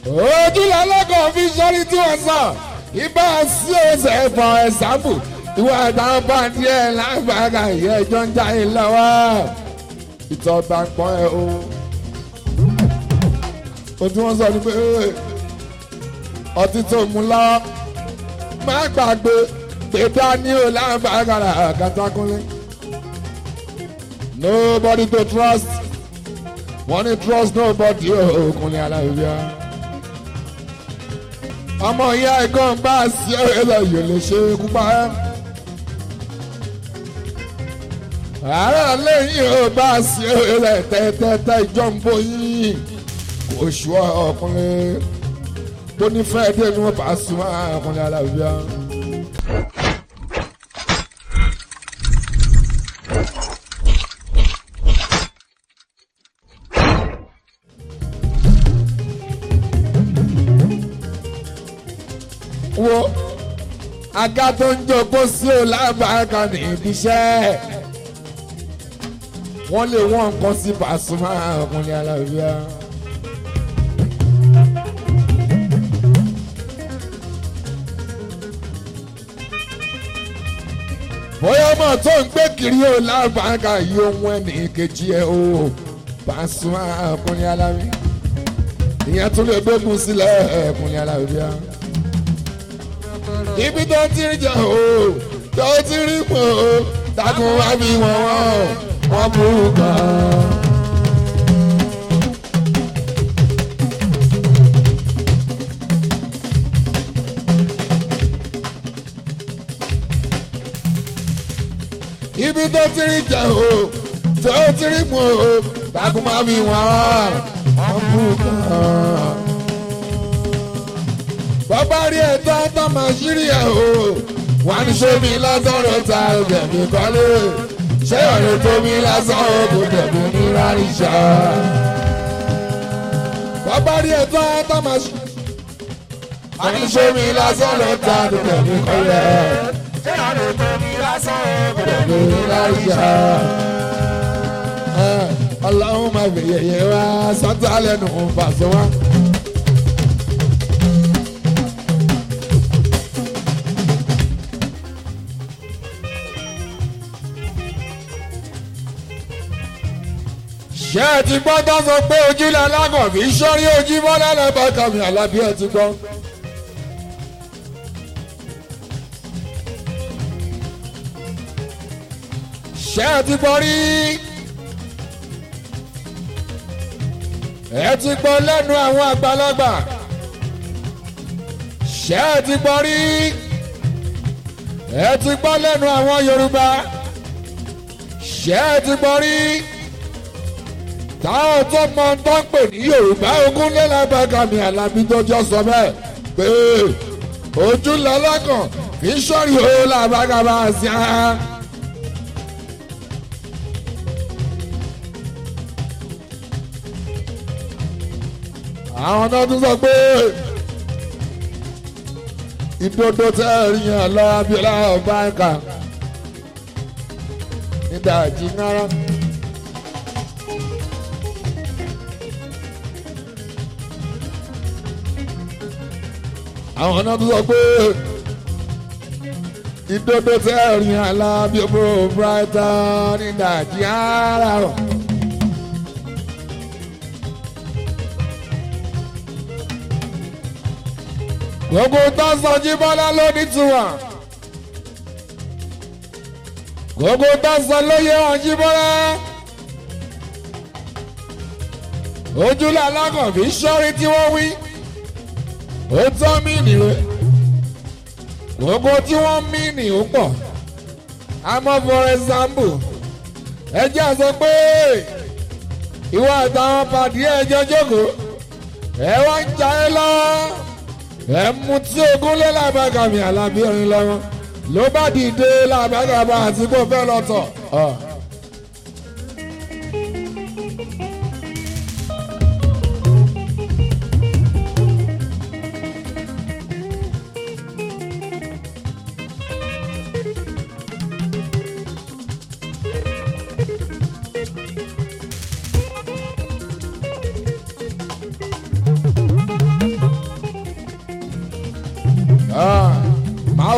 ojú lọ́lọ́kọ̀ fi sọ́rí tí wọ́n sọ ibà sí ọ̀sẹ̀ for example ìwọ àtàwọn pàǹtí ẹ̀ lágbàgà ìyẹn ẹjọ́ ń jáde lọ́wọ́ ìtọ́ba ń pọ́n ẹ o. o tí wọ́n sọ ni pé ọtí tó mú lọ́wọ́ má gbàgbé pé dání o lágbàgà kàtàkùnlé. nobody to trust wọ́n ní trust nobody o kùnlé aláìbíà ọmọ ìyá ẹ̀gbọ́n bá a sí ẹ̀rọ yìí lè ṣe é kúpa ẹ́. àárẹ̀ lẹ́yìn ò bá a sí ẹ̀rọ tẹ́tẹ́tẹ́ ìjọ́nbó yìí kò ṣù ọkùnrin tó nífẹ̀ẹ́ dé ni wọ́n bá a sùn ọkùnrin alábíà. wo aga tó ń jókòó sí ò lábàákan ní ibiṣẹ́ wọ́n lè wọ́n nǹkan sí Pasuma ọkùnrin alábíà. bóyá ọmọ tó ń gbé kiri ò lábàákan yìí ohun ẹnì kejì ẹ o Pasuma ọkùnrin alábíà ìyẹn tún lè gbógun sílẹ̀ ọkùnrin alábíà ibi tó ti rí jà o tó ti rí pọ̀ o takùn wá bí wọ́n wọ́n wọ́n burú gan. ibi tó ti rí jà o tó ti rí pọ̀ o takùn wá bí wọ́n wọ́n burú gan bàbá rí ẹ̀tọ́ tó máa ṣírí ẹ̀ o wà ní sómi lásọ̀rọ̀ ta ọ̀gbẹ̀mí kọ́lé ṣé ọ̀rẹ́ tómi lásán kò tẹ̀mí ní ráríṣà. bàbá rí ẹ̀tọ́ tó máa ṣí wà ní sómi lásọ̀rọ̀ ta ọ̀gbẹ̀mí kọ́lé ṣé ọ̀rẹ́ tómi lásán kò tẹ̀mí ní ráríṣà. ọlọ́run máa fi yẹ̀yẹ́ wá sọ́tà lẹ́nu fàṣọ wá. ṣé ẹ ti gbọ́ tó sọ pé ojúlẹ̀ alágàn fi sọ́rí ojú bọ́lá lẹ́bàá kàmí àlábí ẹ ti gbọ́. ṣé ẹ ti gbọ́ rí ẹ ti gbọ́ lẹ́nu àwọn àgbàlagbà ṣé ẹ ti gbọ́ rí ẹ ti gbọ́ lẹ́nu àwọn Yorùbá ṣé ẹ ti gbọ́ rí táwọn tó mọ tó ń pè ní yorùbá ogún lẹ́lẹ́bàgàmì alábí tó jọ sọ bẹ́ẹ̀ pé ojú lọ́lọ́kàn kì í sọ̀rí o làbàgàmà sí a. àwọn náà tún sọ pé ìdodo tẹ́ ẹ rí yẹn lọ abiola ọba ẹ̀ka nígbà jí náírà. àwọn náà tún sọ pé ìdodo tẹ ẹ̀rìn alábí ọmọ brighton ní nàìjíríà rọ. gbogbo tọ́sán jíbọ́lá ló ní tiwa gbogbo tọ́sán ló yẹ wọn jíbọ́lá ojúlẹ̀ alákànfí sọ́rí tí wọ́n wí ó tọ́ mí nìwé gbogbo tí wọ́n mí nì ó pọ̀ àmọ́ for example ẹ jẹ́ àsọ pé ìwọ àtàwọn pàdé ẹjọ́ jókòó ẹ wá ń jà ẹ lọ́wọ́ ẹ mú tí ogún lé làbàgàmì àlàbí orin lọ́wọ́ ló bá dìde làbàgàmà àti kò fẹ́ lọ́tọ̀.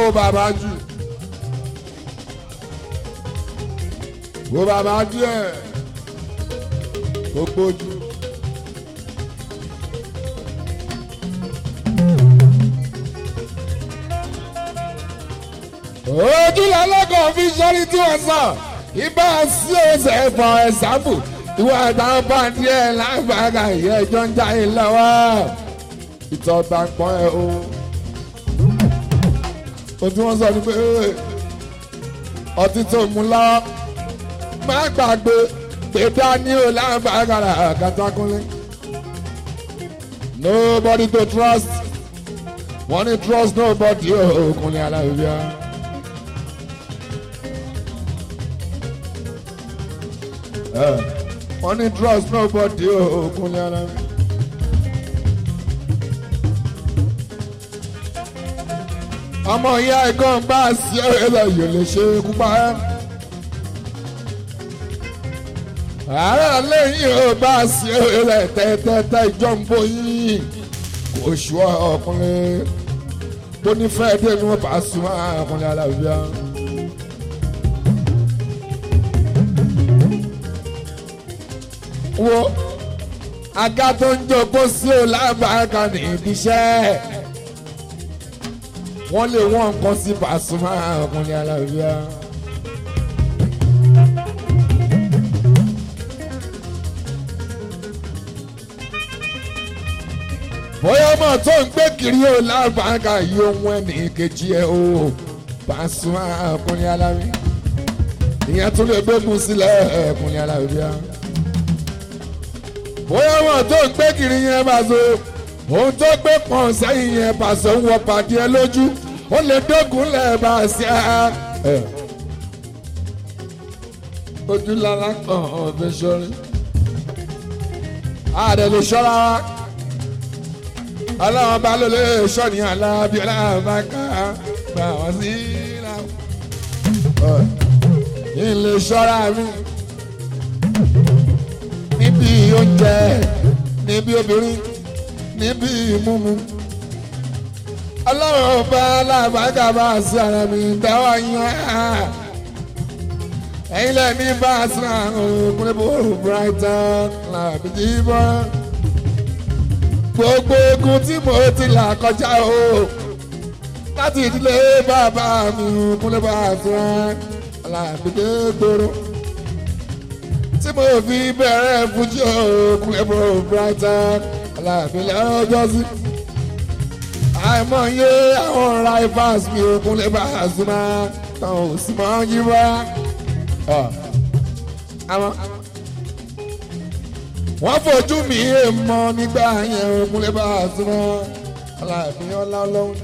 wo bàbá jù wo bàbá díẹ̀ gbogbo jù. ojú lọ́lọ́kọ̀ fi sọ́rí tí wọ́n sọ ibà sí ọ̀sẹ̀ ẹ̀fọ́ ẹ̀sáfù ìwọ àtàwọn pàǹtí ẹ̀ lágbàgà ìyẹn ẹjọ́ ń jáde lọ́wọ́ ìtọ́ta pọ́n ẹ̀ o. o tí wọ́n sọ ni pé ọtí tó mú lọ má gbàgbé pé dání o lágbàgà kàtàkùnlé. nobody to trust wọ́n ní trust nobody o kùnlé alábíà. wọ́n ní trust nobody o kùnlé alábíà. ọmọ ìyá ẹ̀gbọ́n bá a sí ẹ̀rọ yìí lè ṣe é kúpa ẹ́. ààrẹ lẹ́yìn ò bá a sí ẹ̀rọ tẹ́tẹ́tẹ́ ìjọ ń bọ̀ yìí kò ṣù ọkùnrin tó nífẹ̀ẹ́ dé ni wọ́n bá a sùn ọkùnrin alábíà. wo aga tó ń jókòó sí ò lábàákan ní ibi iṣẹ́ wọ́n lè wọ́n nǹkan sí Pasuma ọkùnrin alábíà. bóyá ọmọ tó ń gbé kiri ó lábàáká yìí ohun ẹnì kejì ẹ o Pasuma ọkùnrin alábíà. ìyẹn tún lè gbógun sílẹ̀ ọkùnrin alábíà. bóyá ọmọ tó ń gbé kiri yẹn bá so ohun tó gbé pọ̀n sẹ́yìn yẹn pàṣẹ ń wọ pàdé ẹ lójú ó lè dógùn lẹ́ẹ̀bà sí ẹ. ojú lára kan ọ̀bẹ sọ́rí. àdè lè ṣọ́ra wa. ọlọ́run bá ló lè ṣọ́ ní alábí ọlọ́run bá ká gbà wọ́n sí ìlà. kí n lè ṣọ́ra mi. níbi oúnjẹ níbi obìnrin níbi ìmúmu ọlọ́run ọba alábàágà bá a sí ara mi dáwọ́ yẹn ẹ̀yin lẹ́ ní bá a sí ọkùnrin bó brighton làbí jíbọ́ gbogbo ogun tí mo ti là kọjá o láti ìdílé bàbá mi kúnlẹ̀ bá a sí làbí gbòòrò tí mo fi bẹ̀rẹ̀ fújì ọkùnrin bó brighton làbí lọ́jọ́ sí àìmọye àwọn rivals mi ò kún lè bá a súnmọ́ tán ò sì mọ́ yí wá. wọ́n fojú mi mọ́ nígbà yẹn ò kún lè bá a súnmọ́ aláàfin ọlá ọlọ́run.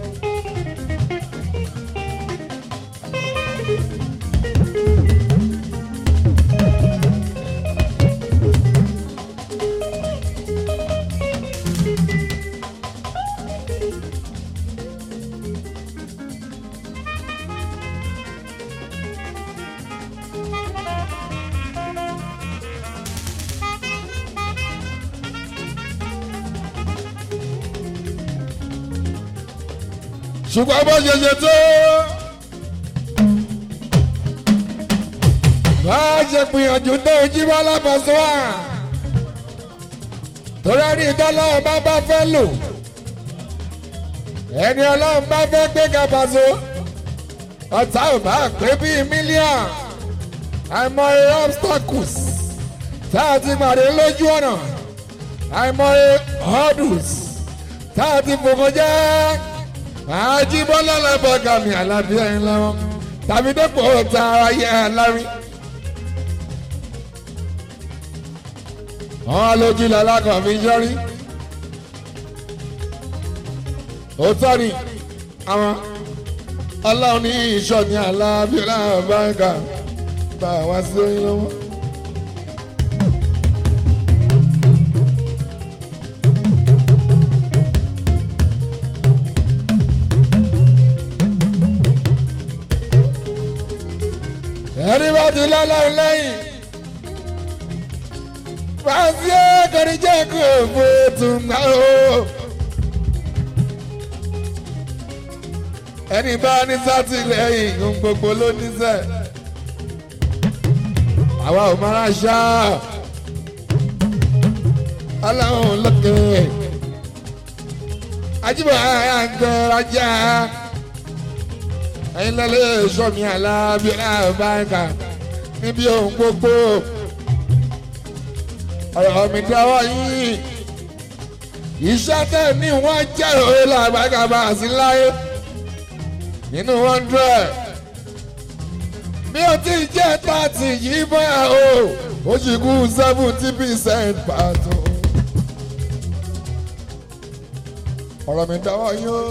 ṣùgbọ́n bó ṣe ṣe tó. bá a ṣe gbìyànjú tó jí bá lábàṣọ wa. torí ẹni ìdánlọ́ ọba bá fẹ́ lò. ẹni ọlọ́run bá fẹ́ gbé gàbàṣọ. ọ̀tá ò bá pé bíi mílíọ̀n. àìmọye obstacles tá a ti pàdé lójú ọ̀nà. àìmọye hurdles tá a ti fòkàn jẹ́ àjíbọ́lá lábọ́gà mi àlàbí ẹ̀yin lọ́wọ́ tàbí dépò ta ayé alárí. wọ́n lójú lalákan fi yọrí. òótọ́ ni àwọn ọlọ́run ní ìṣọ́ ní àlàbí lábọ́gà bá wá sí oyin lọ́wọ́. ẹni bá ti lọ́lọ́run lẹ́yìn fàásì ẹ̀kọ́rin jẹ́ kó fò tún gbà ó. ẹni bá ní sátìlẹ́yìn ohun gbogbo ló níṣẹ́ àwa ò máa ṣá ọlọ́run lókè ajíbọ̀ àyàǹkẹ́ ajá ẹ̀yin lọ́lẹ́ sọ́mi alábí alábàáńkà níbi ohun gbogbo ọ̀rọ̀ mi dáwọ́ yín iṣẹ́ tẹ̀ ní wọ́n jẹ́ òye làbàgà bá a sí láyé nínú hundred bí o ti jẹ́ thirty yìí bóyá o ó sì kú seventy percent pàtó. ọ̀rọ̀ mi dáwọ́ yín o.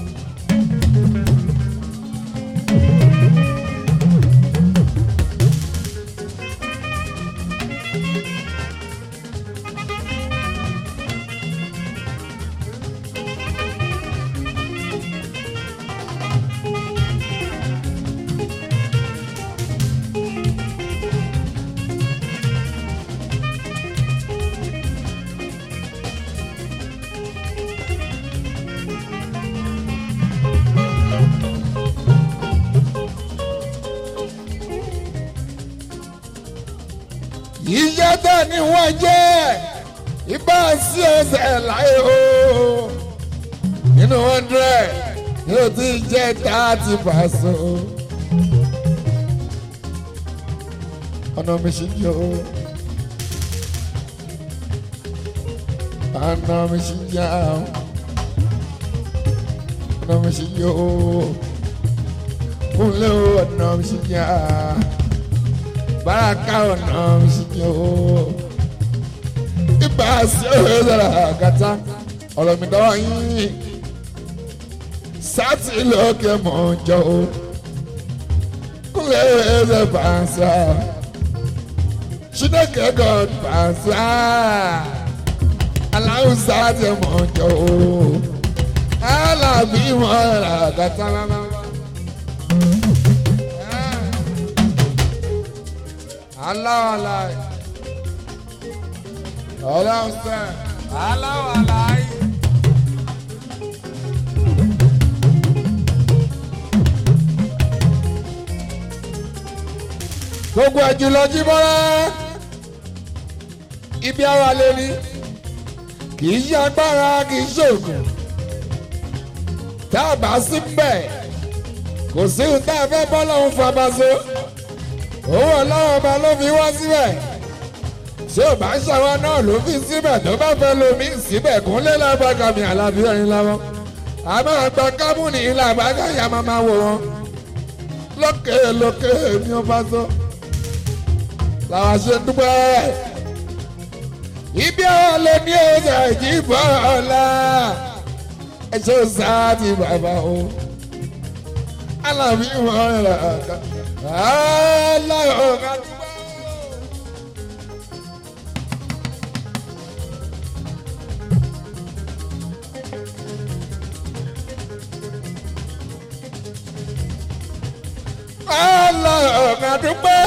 iṣẹ́ tẹ̀ ní wọ́n jẹ́ ibà sí ẹsẹ̀ láyé o nínú hundred yóò ti jẹ́ thirty percent ọ̀nà mi ṣì yọ ọ̀nà mi ṣì yá ọ̀nà mi ṣì yọ kúnlẹ̀ ọ̀nà mi ṣì yá baraka ọ̀nà ìṣìyẹ o ibà sí òwe sọ̀rọ̀ àgàtà ọ̀rọ̀ mi dọ́wọ́ yín sátì lókè mọ̀ jọ o kúlẹ̀ ẹ̀rẹ́ bàṣà Chineke God bàṣà aláwùsá ti mọ̀ jọ o alábí mọ̀ àgàtà lára. aláwọ̀ aláì ọlọ́run sẹ́ aláwọ̀ aláì. gbogbo ẹ̀jú lọ jí bọ́lá ibi àwa lè ní kì í ṣe agbára kì í ṣe ògùn tá a bá sí mbẹ̀ kò sí ohun tá a fẹ́ bọ́ lọ́hún fabaso owó ọlọ́wọ́ ọba ló fi wá síbẹ̀ ṣé ò bá ṣàwọn náà ló fi síbẹ̀ tó bá fẹ́ lomi síbẹ̀ kúnlé lábàgà mi àlàbí ẹ̀rín láwọn a máa gba kámúnì ilà àbágà yà máa máa wò wọn lókè lókè ní ọba sọ làwọn ṣe ń dúpẹ́ ibi àwọn lè ní ọjà ìjìbọn ọ̀la ẹ̀ṣọ́ sáà ti bàbá o alábí wọn rà ká aláyọ̀ ká dúpẹ́. aláyọ̀ ká dúpẹ́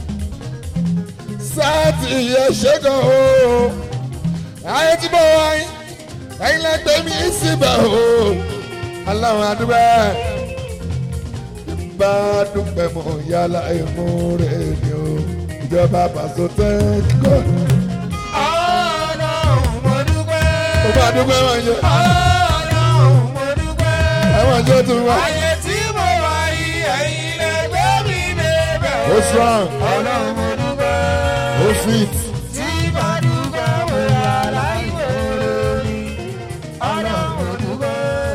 sáàtì yẹ ṣẹ́gun o ayé tí mo wáyé ẹ̀yin lẹ́gbẹ̀ẹ́ mi síbẹ̀ o aláwọ̀ adúpẹ́ bá dúpẹ́ mọ̀ yálà ìmú rẹ̀ ni o ìjọba pàṣẹ tẹ́kọ̀. Ọlọ́run mo dúpẹ́. ó bá dúpẹ́ wọn jẹ Ọlọ́run mo dúpẹ́. ẹ̀wọ̀n jẹ́ tó wá. Ayé tí mo wà yìí ẹ̀yin lẹ gbé mi débẹ̀ o. ó strong Ọlọ́run mo dúpẹ́. ó fit Tí bá dúpẹ́ mo yà láìpẹ́ lórí. Ọlọ́run mo dúpẹ́.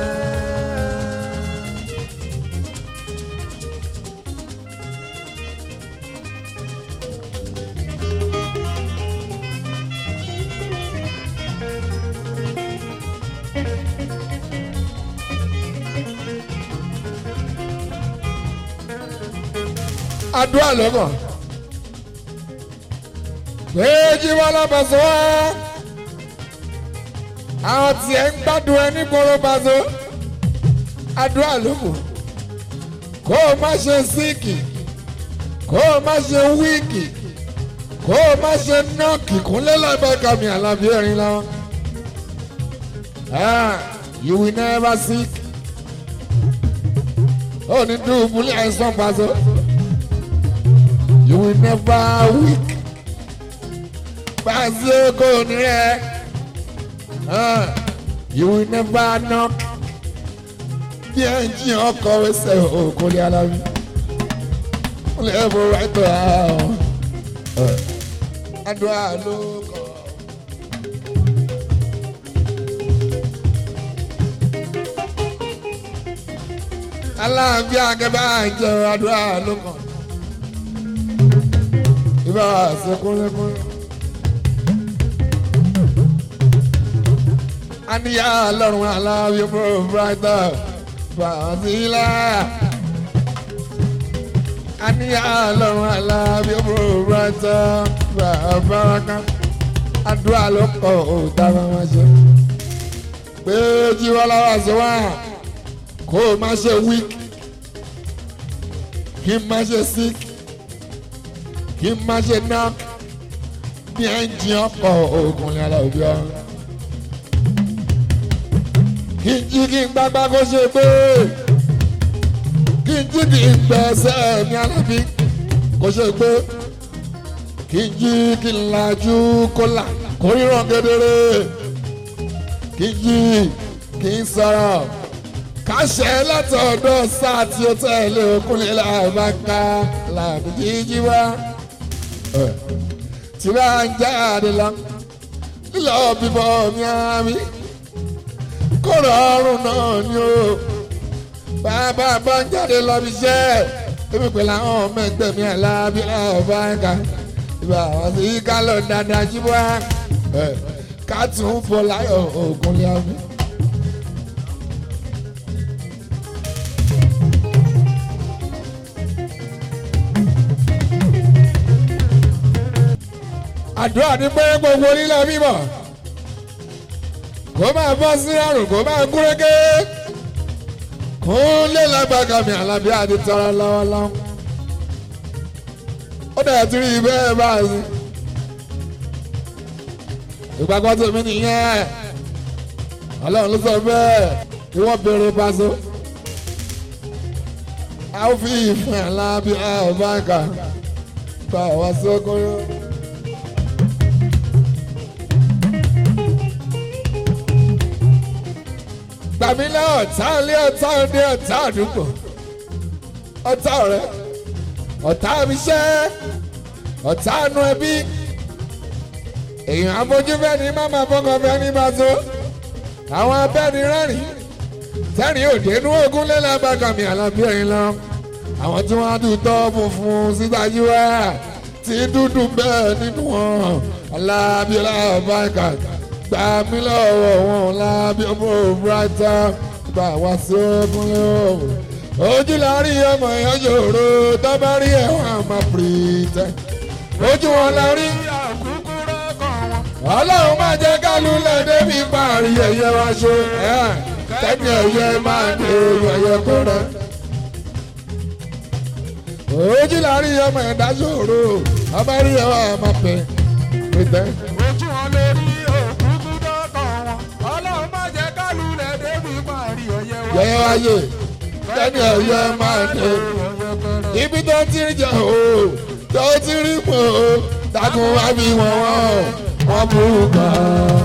àdúrà lọ́kàn. péjì wọn lọ́bàṣọ wá. àwọn tiẹ̀ ń gbádùn ẹ nígboro bàṣọ. àdúrà lókun. kó o má ṣe síìkì. kó o má ṣe wíìkì. kó o má ṣe nọ́ọ̀kì kúnlẹ̀ lábàkà mi àlàbí ẹ̀rín láwọn. Ah, you will never sick. ó ní dùbúlẹ̀ àìsàn pàṣẹ. you will never weak. pàṣẹ kò ní rẹ̀. you will never knock. bí ẹ ń jí ọkọ̀ ẹsẹ̀ òkú lé alámi. ó lè bọ̀ wáìtọ̀ àwọn. àdúrà ló kọ̀. aláàbí akẹ́bá àjẹ àdúrà ló kàn. ibà wà sí kúnlẹ́kúnlẹ́. àníyá lọ́rùn aláàbí fúru bíráìtà fàásìlà. àníyá lọ́rùn aláàbí fúru bíráìtà fàbáraka. àdúrà ló kọ̀ ó dáná wọn ṣe. pé jíwọ́ lọ́wọ́ sí wá kó o má ṣe weak kí n má ṣe sick kí n má ṣe knock bí ẹ ń jí ọkọ̀ oògùn ní alábí ọ. kí n jí kí n gbágbá kó ṣe pé kí n jí kí n gbẹ̀ẹ́sẹ̀ ní alábí kó ṣe pé kí n jí kí n lajú kó là kó ríran kedere kí n jí kí n sọ̀rọ̀ kàṣẹ látọ̀dọ̀ sáà tí ó tẹ̀lé okùnlé làbáká làbí jíjí wá. tí bá ń jáde lọ lílọ bíbọ mi àmì kó rọrùn náà ni o. bàbá bá ń jáde lọ bí iṣẹ́ ebi pẹ̀lú àwọn ọmọ ẹgbẹ́ mi àlábí làbáká ìbá àwọn sí ká lọ dáadáa jí wá. ká tún fọ láyọ̀ ògùnlé àmì. àdúrà ní pé gbogbo onílẹ̀ mímọ́ kó máa bọ́ sí àrùn kó máa gúrégé kó lé lágbàgà mi àlàbí àti tọrọ lọ́wọ́lọ́wọ́ ó dẹ̀ ti rí bẹ́ẹ̀ báyìí ìgbàgbọ́ tèmi nìyẹn ọlọ́run ló sọ bẹ́ẹ̀ ìwọ́n béèrè paṣọ a ó fi ìfún àlàbí àbáǹkà bá wa sókòrò. gbàmílẹ̀ ọ̀tá ilé ọ̀tá òde ọ̀tá àdúgbò ọ̀tá ọ̀rẹ́ ọ̀tá abiṣẹ́ ọ̀tá àánú ẹbí èèyàn abójúfẹ́ ni máma fọkàn fẹ́ ní bàtó àwọn abẹ́ni rẹ́rìn tẹ́rìn òde inú ogun lé lábàgàmì àlàbí ẹ̀yìn lọ àwọn tí wọ́n á dùn tọ́ funfun sítájú wá tí dúdú bẹ́ẹ̀ nínú wọn alábí alábàgà gbà mí lọ́wọ́ wọn lábí ọmọ òbúrátà gbà wá sí ọkùnrin ọ̀hún. ojú la rí ọmọ èèyàn yòrò tó bá rí ẹ̀wọ̀n àmọ́ pìrìtẹ́. ojú wọn la rí ọlọ́run máa jẹ́ kálú lẹ́dẹ́ bí parí ẹ̀yẹ wá ṣe tẹ́ni ẹ̀yẹ máa dé ẹ̀yẹ kó rẹ̀. ojú la rí ọmọ ẹ̀dá yòrò tó bá rí ẹ̀wọ̀n àmọ́ pìrìtẹ́. ojú wọn lè rí òkúkú dọ́kàn wọn ọlọ́run má jẹ́ kálù lẹ̀ débi parí ọ̀yẹ́ wa. yẹ̀yẹ́ wáyé tẹ́ni ẹ̀yẹ máa dé. ibi tó ti ń jẹ o tó ti rí mọ o takun wá bí wọn wọn wọn burú gan.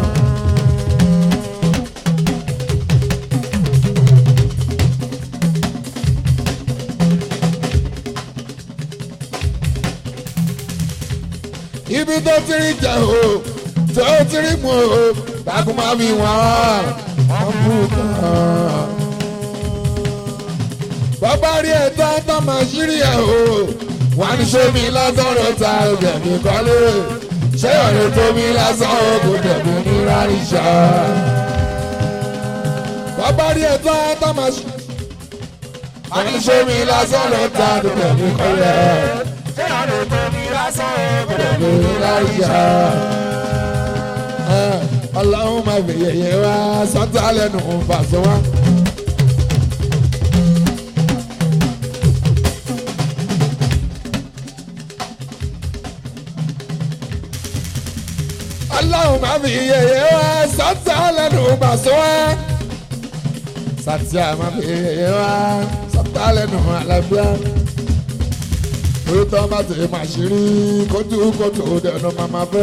ibi tó ti rí jẹ o tó ti rí mọ o takun wá bí wọn wọn burú gan bàbá rí ẹ̀tọ́ tó máa ṣírí ẹ̀ o wà ní sómi lásán ló ta ẹgbẹ̀mí kọ́lé ṣé ọ̀rẹ́ tómi lásán o kò tẹ̀mí ní ráríṣà. bàbá rí ẹ̀tọ́ tó máa ṣírí wà ní sómi lásán ló ta ẹgbẹ̀mí kọ́lé ṣé ọ̀rẹ́ tó ní lásán ó tẹ̀mí ní ráríṣà. ọlọ́run máa fi yẹ̀yẹ́ wá sọ́tà lẹ́nu fàṣọ wá. ọlọ́run máa fi yẹ̀yẹ́ wá sọ́tà lẹ́nu fàṣọ wá. Satya máa fi wá sọ́tà lẹ́nu alábíà. Orúkọ bá ti máa ṣírí kójú kójú dẹnu màmá fẹ́.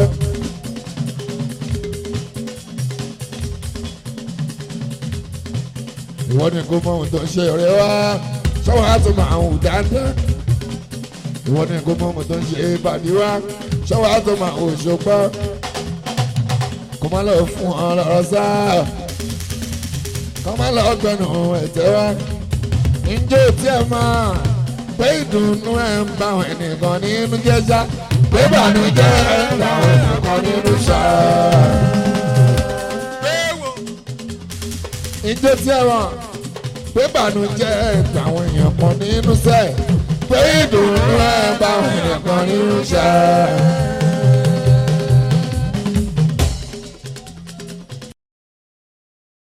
Ìwọ ni kò mọ ohun tó ń ṣe ọ̀rẹ́ wá. Sọ́wọ́n á tún máa hù dáadáa. Ìwọ ni kò mọ ohun tó ń ṣe ìbàdí wá. Sọ́wọ́n á tún máa hù ṣùgbọ́n. Kò má lọ fún ọ lọ́rọ̀ sáà kọ́ máa lọ gbẹ̀nù ẹ̀tẹ́ wá. Ǹjẹ́ o tiẹ̀ máa pé ìdùnnú ẹ̀ ń bá àwọn ẹnìkan nínú jẹ́já? Pé ìbànújẹ́ ẹ̀ ń bá àwọn ẹnìkan nínú ṣá. Gbéwò. Ǹjẹ́ o tiẹ̀ máa pé ìbànújẹ́ ẹ̀ ń bá àwọn èèyàn kan nínú sẹ́? Pé ìdùnnú ẹ̀ ń bá àwọn ẹnìkan nínú ṣá.